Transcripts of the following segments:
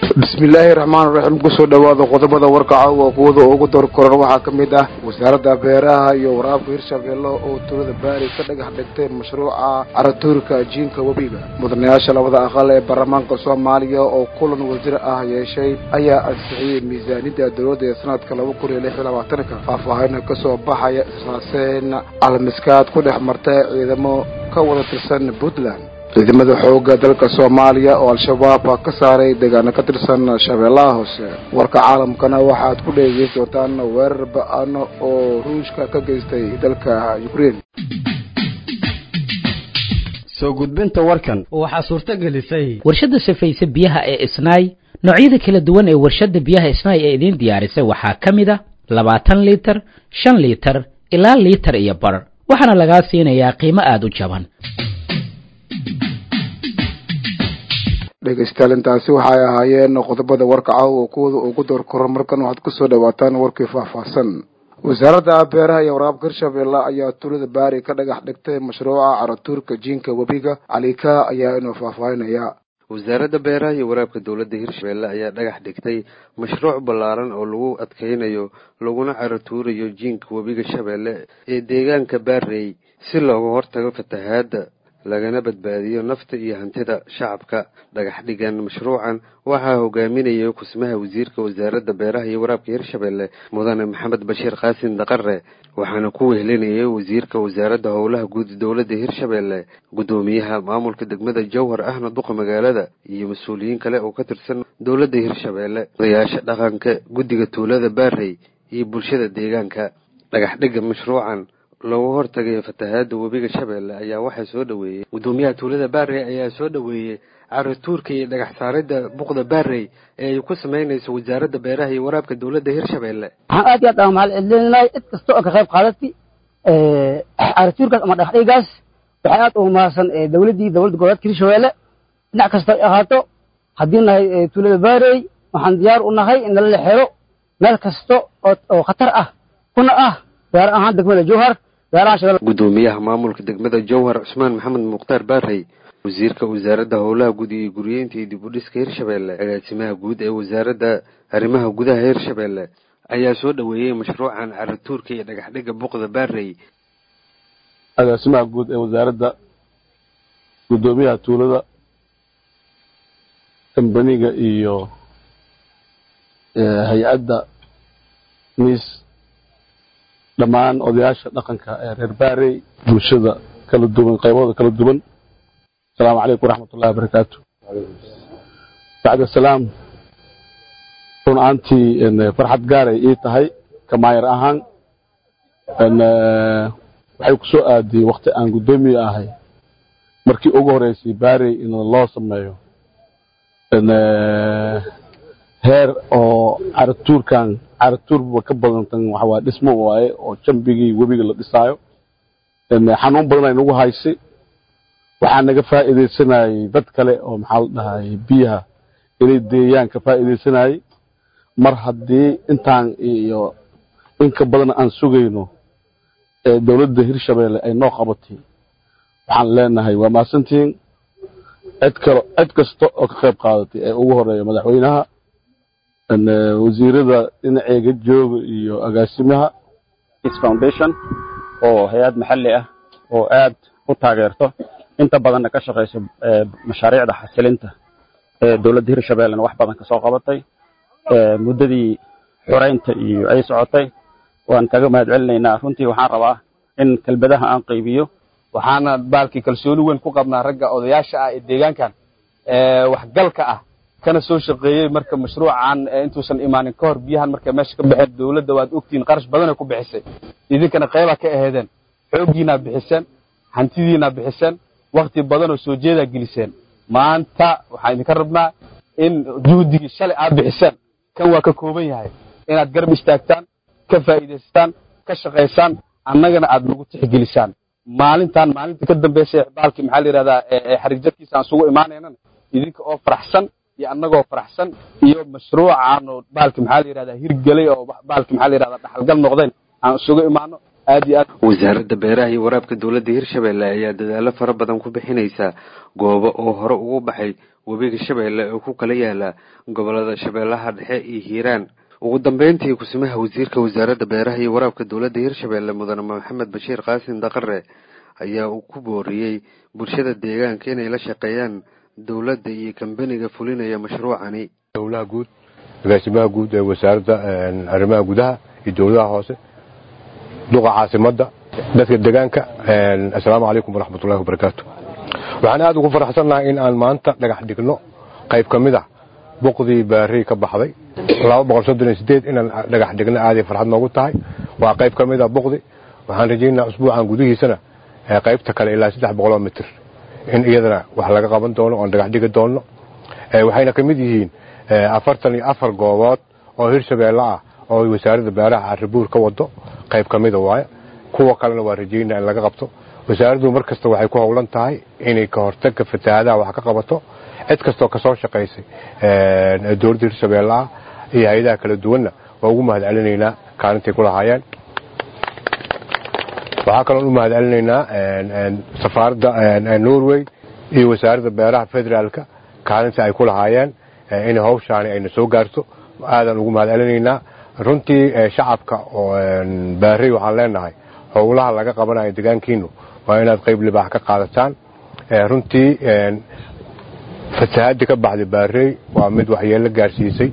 bismillaahi raxmaan raxiim kusoo dhowaada qodobada warkaca waa kuwada ugu door koran waxaa ka mid ah wasaaradda beeraha iyo waraabka hirshabeelle oo tuulada baari ka dhagax dhigtay mashruuca caratuurka jiinka webiga mudanayaasha labada aqal ee baarlamaanka soomaaliya oo kulan wasiir ah yeeshay ayaa ansixiyey miisaaniyadda dowladda ee sanadka laba kun iyo lix iyo labaatanka faahfaahina kasoo baxaya israaseen almiskaad ku dhex martay ciidamo ka wada tirsan puntland ciidamada xoogga dalka soomaaliya oo al-shabaab ka saaray deegaano ka tirsan shabeellaha hoose warka caalamkana waxaad ku dhegeysan doontaan weerar ba-ano oo ruushka ka geystay dalka ukraine soo gudbinta warkan waxaa suurto gelisay warshadda safayse biyaha ee isnaay noocyada kala duwan ee warshadda biyaha isnaay ee idiin diyaarisay waxaa ka mid a labaatan liitar shan liitar ilaa liitar iyo bar waxaana lagaa siinayaa qiimo aada u jaban dhegeystayaal intaasi waxay ahaayeen qodobada warkaca oo kuwada ugu door koran markan waxaad kusoo dhawaataan warkii faahfaahsan wasaaradda beeraha iyo waraabka hirshabeelle ayaa tuulada baari ka dhagax dhigtay mashruuca caratuurka jiinka webiga calika ayaa inuu faahfaahinaya wasaaradda beeraha iyo waraabka dowladda hirshabeelle ayaa dhagax dhigtay mashruuc ballaaran oo lagu adkeynayo laguna caratuurayo jiinka webiga shabeelle ee deegaanka baarey si looga hortago fatahaadda lagana badbaadiyo nafta iyo hantida shacabka dhagax dhigan mashruucan waxaa hogaaminayay kusmaha wasiirka wasaaradda beeraha iyo waraabka hirshabeelle mudane maxamed bashiir qaasin daqare waxaana ku wehelinayay wasiirka wasaaradda howlaha guud dowladda hirshabeelle guddoomiyaha maamulka degmada jowhar ahna duqa magaalada iyo mas-uuliyiin kale oo ka tirsan dowladda hirshabeelle odayaasha dhaqanka guddiga tuulada baarey iyo bulshada deegaanka dhagax dhiga mashruucan loogu hortagayo fatahaada webiga shabeelle ayaa waxaa soo dhaweeyey guddoomiyaha tuulada baarey ayaa soo dhaweeyey caratuurka iyo dhagax saaridda buqda baarey ee ay ku samaynayso wasaaradda beeraha iyo waraabka dowladda hirshabeelle waxaan aad iyo aad aan mahad celinahay cid kasta oo ka qayb qaadatay caratuurkaas ama dhagax dhigaas waxay aad ugu mahadsan dowladdii dowladda goboleedka hirshabeelle dhinac kasta ay ahaato haddii nahay tuulada baarey waxaan diyaar u nahay in nala xero meel kasta oo khatar ah kuna ah gaar ahaan degmada jowhar guddoomiyaha maamulka degmada jowhar cusmaan maxamed mukhtaar baarey wasiirka wasaaradda howlaha guud iyo guriyeynta iyo dib u dhiska hirshabeelle agaasimaha guud ee wasaaradda arrimaha gudaha hirshabeelle ayaa soo dhaweeyey mashruucan caratuurka iyo dhagax dhiga buqda baarey agaasimaha guud ee wasaaradda guddoomiyaha tuulada kambaniga iyo hay-adda miis dhammaan odayaasha dhaqanka ee reer baarey bulshada kala duwan qaybahooda kala duwan asalaamu calaykum waraxmatullahi wabarakaatu bacda salaam run ahaantii farxad gaaray ii tahay kamaayar ahaan waxay ku soo aadiyey wakti aan guddoomiye ahay markii ugu horeysay baarey in loo sameeyo heer oo caratuurkan caratuurba ka badantan waxawaa dhismo waaye oo jambigii webiga la dhisaayo xanuun badan ay nagu haysay waxaa naga faa'iidaysanayay dad kale oo maxaa la dhahay biyaha inay deeyaan ka faa'iidaysanayay mar haddii intaan iyo inka badan aan sugayno ee dowladda hirshabeelle ay noo qabatay waxaan leenahay waa mahadsantihiin cid kalo cid kasta oo ka qayb qaadatay ee ugu horeeya madaxweynaha wasiirada dhinaceega jooga iyo agaasimaha foundation oo hay-ad maxalli ah oo aad u taageerto inta badanna ka shaqayso mashaariicda xasilinta ee dowladda hirshabeellena wax badan ka soo qabatay muddadii xoreynta iyo ay socotay waan kaga mahad celinaynaa runtii waxaan rabaa in kelbadaha aan qaybiyo waxaana baalkii kalsooni weyn ku qabnaa ragga odayaasha ah ee deegaankan waxgalka ah kana soo shaqeeyey marka mashruucan intuusan imaanin ka hor biyahan markay meesha ka baxeen dowladda waad ogtihiin qarash badanay ku bixisay idinkana qaybaa ka aheedeen xooggiinaa bixiseen hantidiinaa bixiseen wakti badanoo soo jeedaa geliseen maanta waxaan idinka rabnaa in juhdigii shalay aad bixiseen kan waa ka kooban yahay inaad garab istaagtaan ka faa'iidaystaan ka shaqaysaan annagana aad nagu tixgelisaan maalintan maalinta ka dambaysa baalkii maxaa la yidhahdaa xarig jadkiisa aan isugu imaanaynana idinka oo faraxsan iyo annagoo faraxsan iyo mashruucaan oo baalki maxaa la yidhahdaa hirgelay oo baalki maxaa la yidhahdaa dhaxalgal noqdeen aan isugu imaano aad iyo aad wasaaradda beeraha iyo waraabka dowladda hirshabeelle ayaa dadaalo fara badan ku bixinaysa goobo oo hore ugu baxay webiga shabeelle oo ku kala yaala gobolada shabeellaha dhexe iyo hiiraan ugu dambeyntii kusimaha wasiirka wasaaradda beeraha iyo waraabka dowladda hirshabeelle mudane maxamed bashiir qaasim daqare ayaa uu ku booriyey bulshada deegaanka inay la shaqeeyaan dowladda iyo kambaniga fulinaya mashruucani dowlaha guud agaasimaha guud ee wasaaradda arrimaha gudaha iyo dowladaha hoose duqa caasimadda dadka deegaanka assalaamu calaykum waraxmatullahi wabarakaatu waxaan aad ugu faraxsannahay in aan maanta dhagax dhigno qayb ka mid ah boqdii baarey ka baxday inaan dhagax dhigno aaday farxad noogu tahay waa qayb ka mid ah boqdi waxaan rajaynaa usbuucan gudihiisana qaybta kale ilaa saddex boqoloo mitir in iyadana wax laga qaban doono oon dhagax dhigi doonno waxayna ka mid yihiin afartan iyo afar goobood oo hirshabeelle ah oo wasaaradda beeraha arribuur ka wado qayb ka mida waaye kuwa kalena waa rajaynaa in laga qabto wasaaraddu mar kasta waxay ku howlan tahay inay ka hortagga fatahaadaha wax ka qabato cid kastoo kasoo shaqaysay dowladda hirshabeelle ah iyo hay-adaha kala duwanna waa ugu mahad celinaynaa kaalintay ku lahaayeen waxaa kaloon u mahad celinaynaa safaaradda norway iyo wasaaradda beeraha federaalka kaalinta ay ku lahaayeen in hawshaani ayna soo gaarto aadaan ugu mahad celinaynaa runtii shacabka oo baarey waxaan leenahay howlaha laga qabanayo degaankiinu waa inaad qayb libaax ka qaadataan runtii fasahaadii ka baxday baarey waa mid waxyeello gaarsiisay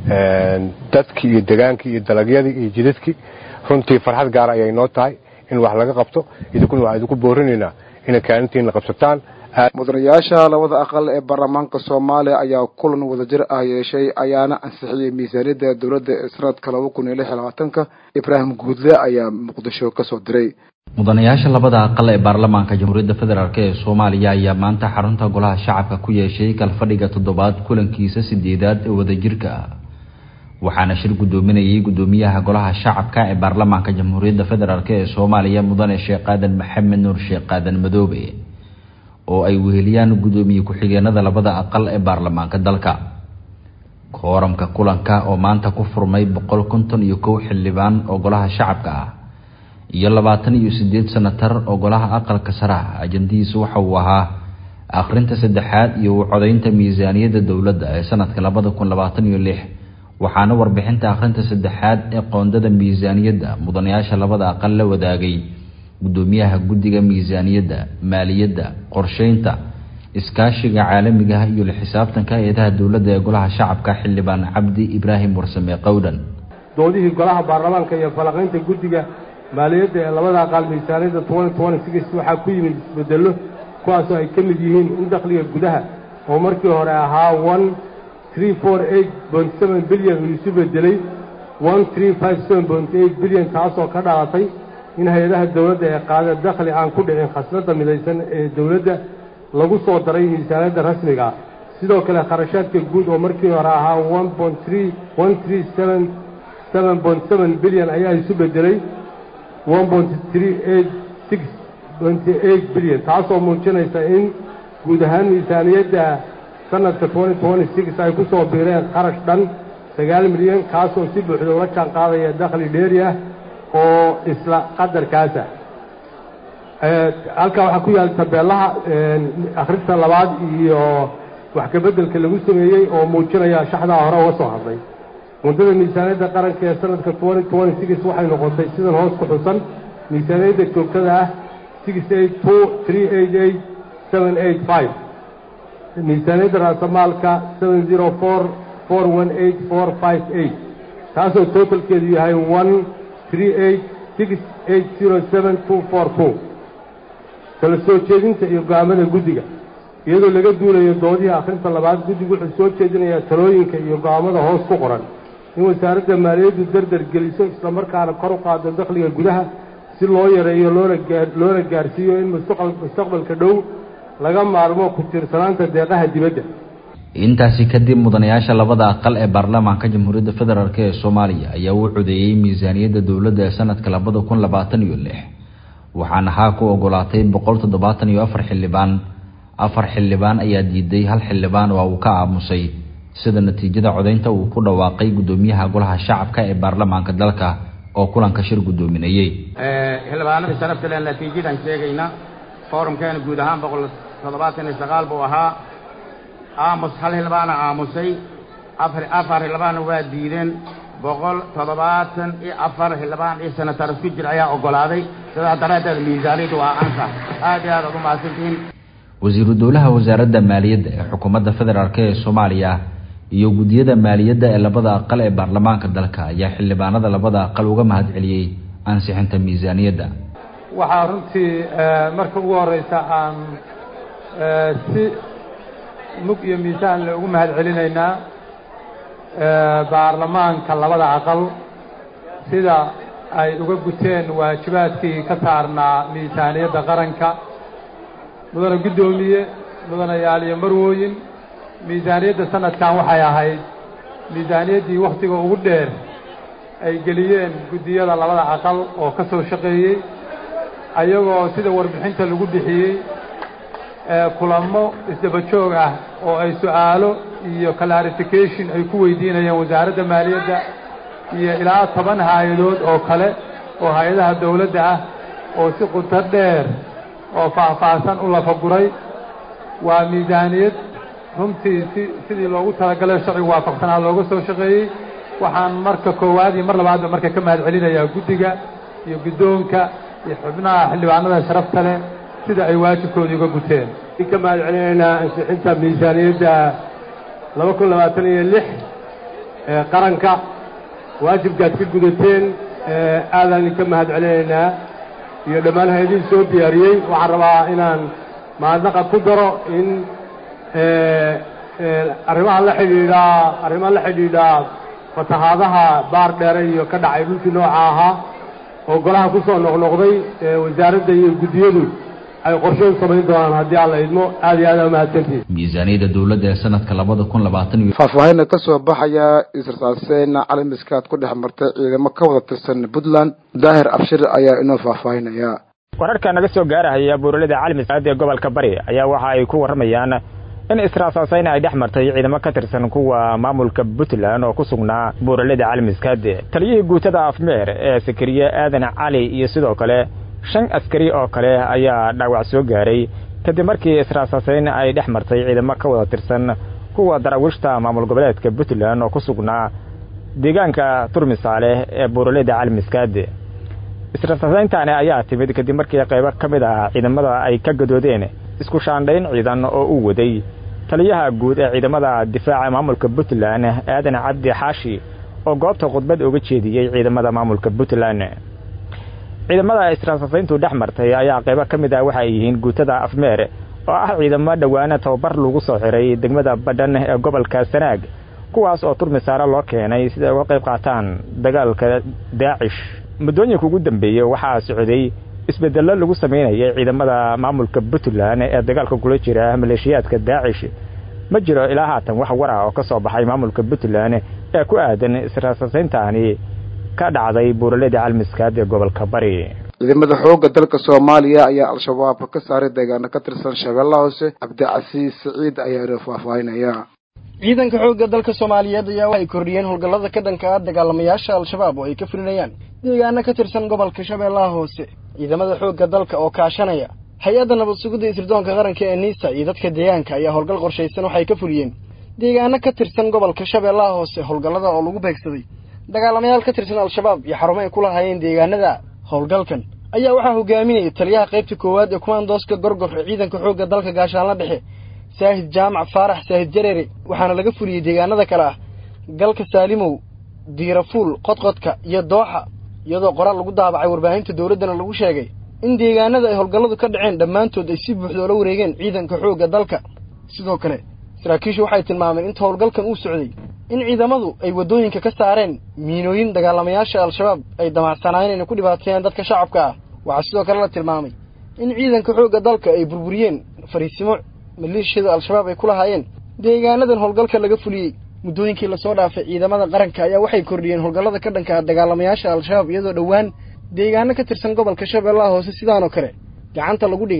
dadkii iyo degaankii iyo dalagyadii iyo jidadkii runtii farxad gaara ayay noo tahay in wax laga qabto idinkuna waxaa idinku boorinaynaa inay kaalintiina qabsataan mudanayaasha labada aqal ee baarlamaanka soomaaliya ayaa kulan wadajir ah yeeshay ayaana ansixiyey miisaaniyadda dowladda ee sanadka laba kun iyo lix iyo labaatanka ibraahim guudle ayaa muqdisho kasoo diray mudanayaasha labada aqal ee baarlamaanka jamhuuriyadda federaalk ee soomaaliya ayaa maanta xarunta golaha shacabka ku yeeshay kalfadhiga toddobaad kulankiisa sideedaad ee wadajirka ah waxaana shir guddoominayay guddoomiyaha golaha shacabka ee baarlamaanka jamhuuriyadda federaalk ee soomaaliya mudane sheekh aadan maxamed nuur sheekh aadan madoobe oo ay weheliyaan guddoomiye ku-xigeenada labada aqal ee baarlamaanka dalka kooramka kulanka oo maanta ku furmay boqol konton iyo kow xildhibaan oo golaha shacabka ah iyo labaatan iyo sideed sanatar oo golaha aqalka sare ah ajandihiisu waxa uu ahaa akhrinta saddexaad iyo u codaynta miisaaniyadda dowladda ee sanadka labada kun labaatan iyo lix waxaana warbixinta akhrinta saddexaad ee qoondada miisaaniyadda mudanayaasha labada aqal la wadaagay guddoomiyaha guddiga miisaaniyadda maaliyadda qorsheynta iskaashiga caalamiga ah iyo la xisaabtanka hay-adaha dowladda ee golaha shacabka xildhibaan cabdi ibraahim warsame qowdhan doodihii golaha baarlamaanka iyo falaqaynta guddiga maaliyadda ee labada aqaal miisaaniyadda twenty twenty six waxaa ku yimid isbedello kuwaasoo ay ka mid yihiin in dakhliga gudaha oo markii hore ahaa one three four eight point seven bilyan uu isu bedelay one three five seven point eight bilyan taasoo ka dhalatay in hay-adaha dowladda ee qaada dakhli aan ku dhicin khasnadda midaysan ee dowladda lagu soo daray miisaaniyadda rasmiga ah sidoo kale kharashaadka guud oo markii hore ahaa one point three one three seven seven point seven bilyan ayaa isu bedelay one point three eight six twenty eight bilyan taasoo muujinaysa in guud ahaan miisaaniyadda sanadka twenty twenty six ay ku soo biireen kharash dhan sagaal milyan kaasoo si buuxda ula jaan qaadaya dakhli dheeri ah oo isla qadarkaasa halkaa waxaa ku yaala tabeelaha akhrinta labaad iyo wax kabeddelka lagu sameeyey oo muujinaya shaxdaa hore uga soo hadlay mudada miisaaniyadda qaranka ee sanadka twenty twenty six waxay noqotay sidan hoos ku xusan miisaaniyadda joogtada ah six eight two three eight eight seven eight five miisaaniyadda raasamaalka seven zero four four one eight four five eight taasoo totalkeedu yahay one three eight six eight zero seven two four two kala soo jeedinta iyo go'aamada guddiga iyadoo laga duulayo doodihii akhrinta labaad guddigu wuxuu soo jeedinayaa talooyinka iyo go'aamada hoos ku qoran in wasaaradda maaliyaddu dardar geliso islamarkaana kor u qaado dakhliga gudaha si loo yareeyo loona gaa loona gaarsiiyo in mustaqbal mustaqbalka dhow laga maarmo ku tiirsanaanta deeqaha dibadda intaasi kadib mudanayaasha labada aqal ee baarlamaanka jamhuuriyadda federaalk ee soomaaliya ayaa u codeeyey miisaaniyadda dowladda ee sanadka labada kun labaatan iyo lix waxaana haa ku ogolaatay boqol toddobaatan iyo afar xildhibaan afar xildhibaan ayaa diiday hal xildhibaan waa uu ka aamusay sida natiijada codaynta uu ku dhawaaqay guddoomiyaha golaha shacabka ee baarlamaanka dalka oo kulanka shir guddoominayey xildhibaanada sharafta leen natiijadan sheegayna foorumkeena guud ahaan boqol toddobaatan iyo sagaal buu ahaa aamus hal xildhibaana aamusay afar afar xildhibaana waa diideen boqol toddobaatan iyo afar xildhibaan iyo senatar isku jir ayaa oggolaaday sidaa daraaddeed miisaaniyaddu waa ansax aad iyo aad aad u mahadsantihiin wasiiru dowlaha wasaaradda maaliyadda ee xukuumadda federaalk ee soomaaliya iyo guddiyada maaliyadda ee labada aqal ee baarlamaanka dalka ayaa xildhibaanada labada aqal uga mahad celiyey ansixinta miisaaniyadda waxaa runtii marka ugu horeysa aan si mug iyo miisaan le ugu mahad celinaynaa baarlamaanka labada aqal sida ay uga guteen waajibaadkii ka saarnaa miisaaniyadda qaranka mudane guddoomiye mudanayaal iyo marwooyin miisaaniyadda sanadkan waxay ahayd miisaaniyaddii wakhtiga ugu dheer ay geliyeen guddiyada labada aqal oo ka soo shaqeeyey ayagoo sida warbixinta lagu bixiyey kulamo isdaba joog ah oo ay su'aalo iyo clarification ay ku weydiinayeen wasaaradda maaliyadda iyo ilaa toban hay-adood oo kale oo hay-adaha dawladda ah oo si quto dheer oo faahfaahsan u lafaguray waa miisaaniyad runtii si sidii loogu talagalay sharcigu waafaqsanaa looga soo shaqeeyey waxaan marka koowaad iyo mar labaadba marka ka mahad celinayaa guddiga iyo guddoonka iyo xubnaha xildhibaanada sharafta leh sida ay waajibkoodii uga guteen ka mahad celinaynaa ansixinta miisaaniyadda laba kun labaatan iyo lix ee qaranka waajibkaad ka gudateen aadaan idinka mahad celinaynaa iyo dhammaan hay-adihii soo diyaariyey waxaan rabaa inaan mahadnaqa ku daro in arrimaha la xidhiidhaa arrimaha la xidhiidhaa fatahaadaha baar dheere iyo ka dhacay dhulkii nooca ahaa oo golaha ku soo noqnoqday wasaaradda iyo guddiyadu ay qorsheyn samayn doonaan haddii alla idmo aad iyo aad aa mahadsantihin miisaaniyadda dowladda ee sanadka labada kun labaatan iyo faahfaahinna ka soo baxaya israsaaseen calamiskaad ku dhex martay ciidamo ka wada tirsan puntland daahir abshir ayaa inoo faahfaahinaya wararka naga soo gaarahaya buuralada caalamiskaad ee gobolka bari ayaa waxa ay ku warramayaan in israasaasayn ay dhex martay ciidamo ka tirsan kuwa maamulka puntland oo ku sugnaa buuralada caalamiskaad taliyihii guutada afmeer ee sakariye aadan cali iyo sidoo kale shan askari oo kale ayaa dhaawac soo gaaray kadib markii israasaasayn ay dhex martay ciidamo ka wada tirsan kuwa daraawiishta maamul goboleedka puntland oo ku sugnaa deegaanka turmisaale ee buuralada caalamiskaad israasaasayntaani ayaa timid kadib markii qaybo ka mid ah ciidamada ay ka gadoodeen isku shaandhayn ciidan oo uu waday taliyaha guud ee ciidamada difaaca maamulka puntland aadan cabdi xaashi oo goobta khudbad uga jeediyey ciidamada maamulka puntland ciidamada israasaasayntu dhex martay ayaa qaybo ka mid ah waxa ay yihiin guutada afmeer oo ah ciidamo dhowaana tababar lagu soo xiray degmada badhan ee gobolka sanaag kuwaas oo turmisaare loo keenay sida ay uga qayb qaataan dagaalka daacish muddooyinka ugu dambeeyey waxaa socday isbedello lagu samaynayay ciidamada maamulka puntland ee dagaalka kula jira maleeshiyaadka daacish ma jiro ilaa haatan wax war ah oo ka soo baxay maamulka puntland ee ku aadan israasaasayntaani ka dhacday buuralada calmiskaad ee gobolka bari ciidamada xoogga dalka soomaaliya ayaa al-shabaab ka saaray deegaano ka tirsan shabeellaha hoose cabdicasiis siciid ayaa inoo faahfaahinaya ciidanka xoogga dalka soomaaliyeed ayaa waxay kordhiyeen howlgallada ka dhanka ah dagaalamayaasha al-shabaab oo ay ka fulinayaan deegaano ka tirsan gobolka shabeellaha hoose ciidamada xoogga dalka oo kaashanaya hay-adda nabad sugidda isirdoonka qaranka ee niisa iyo dadka deegaanka ayaa howlgal qorshaysan waxay ka fuliyeen deegaano ka tirsan gobolka shabeellaha hoose howlgallada oo lagu beegsaday dagaalamayaal ka tirsan al-shabaab iyo xarumo ay ku lahaayeen deegaanada howlgalkan ayaa waxaa hogaaminayay taliyaha qaybta koowaad ee kumaandooska gorgor ee ciidanka xoogga dalka gaashaanla dhexe saahid jaamac faarax saahid jareere waxaana laga fuliyey deegaanada kale ah galka saalimow diirafuul qodqodka iyo dooxa iyadoo qoraal lagu daabacay warbaahinta dowladdana lagu sheegay in deegaanada ay howlgalladu ka dhaceen dhammaantood ay si buuxda oola wareegeen ciidanka xoogga dalka sidoo kale saraakiishu waxay tilmaameen inta howlgalkan uu socday in ciidamadu ay waddooyinka ka saareen miinooyin dagaalamayaasha al-shabaab ay damacsanaayeen inay ku dhibaateeyaan dadka shacabka ah waxaa sidoo kale la tilmaamay in ciidanka xoogga dalka ay burburiyeen fariisimo maleeshiyada al-shabaab ay ku lahaayeen deegaanadan howlgalka laga fuliyey muddooyinkii lasoo dhaafay ciidamada qaranka ayaa waxay kordhiyeen howlgallada ka dhanka ah dagaalamayaasha al-shabaab iyadoo dhowaan deegaano ka tirsan gobolka shabeellaha hoose sidaanoo kale gacanta lagu dhigay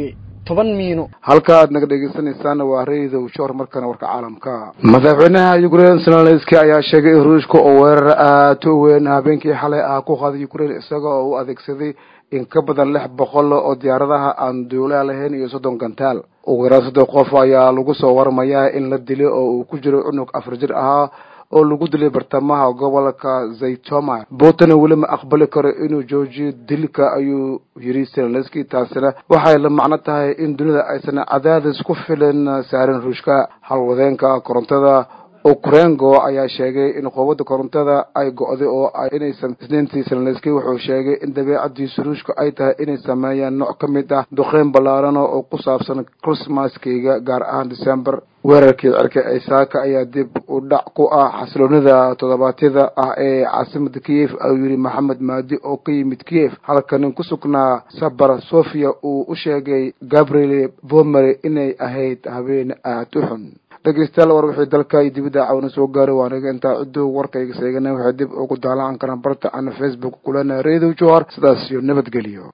toban miino halka aad naga dhegeysanaysaana waa reedow shor markana warka caalamka madaxweynaha ukraine zelenski ayaa sheegay in ruushka oo weerar aad u weyn habeenkii xalay ah ku qaaday ukraine isaga oo u adeegsaday in ka badan lix boqol oo diyaaradaha aan duulaa lahayn iyo soddon gantaal ugu yaraan soddon qof ayaa lagu soo warmayaa in la dilay oo uu ku jiro cunug afar jir ahaa oo lagu dilay bartamaha gobolka zaytoma putin weli ma aqbali karo inuu joojiyo dilka ayuu yiri zelenski taasina waxay la macno tahay in dunida aysan cadaadis ku filan saarin ruushka halwadeenka korontada ukrengo ayaa sheegay in quwada korontada ay go-day oo inaysan isniintii zelenski wuxuu sheegay in dabeecadiisu ruushka ay tahay inay sameeyaan nooc ka mid ah duqeyn ballaaran oo ku saabsan christmaskeyga gaar ahaan december weerarkii cirka ee saaka ayaa dib u dhac ku ah xasiloonida toddobaadyada ah ee caasimada kiev ayuu yidhi maxamed maadi oo ka yimid kiev halka nin ku sugnaa sabar sofia uu u sheegay gabriel vomery inay ahayd habeen aad u xun dhegeystayaal war wixii dalka iyo dibadda cawna soo gaaray waa aniga intaa ciduu warkayga seegana waxay dib ugu daalaan karaan barta aan facebook kulana reedow johar sidaas iyo nabadgelyo